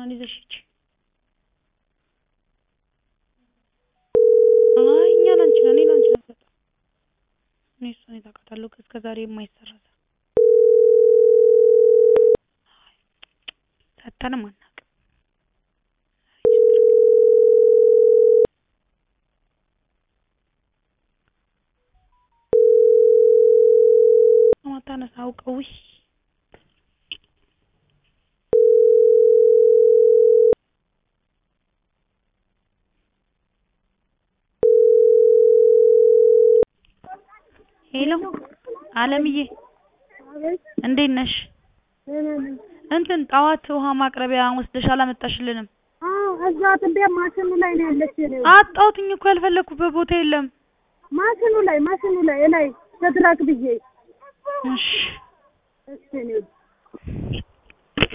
እንትናን ይዘሽ ሂጂ። አይ እኛ ላንቺ ነው፣ እኔ ላንቺ ነው የምሰጠው። እኔ እሷን የት አውቃታለሁ? እስከ ዛሬ የማይሰራ ስራ ሰጥተንም አናውቅም። ማታነሳ አውቀው ውይ ሄሎ አለምዬ እንዴት ነሽ? እንትን ጠዋት ውሃ ማቅረቢያ ወስደሽ አላመጣሽልንም። አዎ እዛ ጥንቤ ማሽኑ ላይ ነው ያለች። አጣሁትኝ እኮ ያልፈለኩበት ቦታ የለም። ማሽኑ ላይ ማሽኑ ላይ ላይ ተድራክ ብዬ እሺ እሺ ነው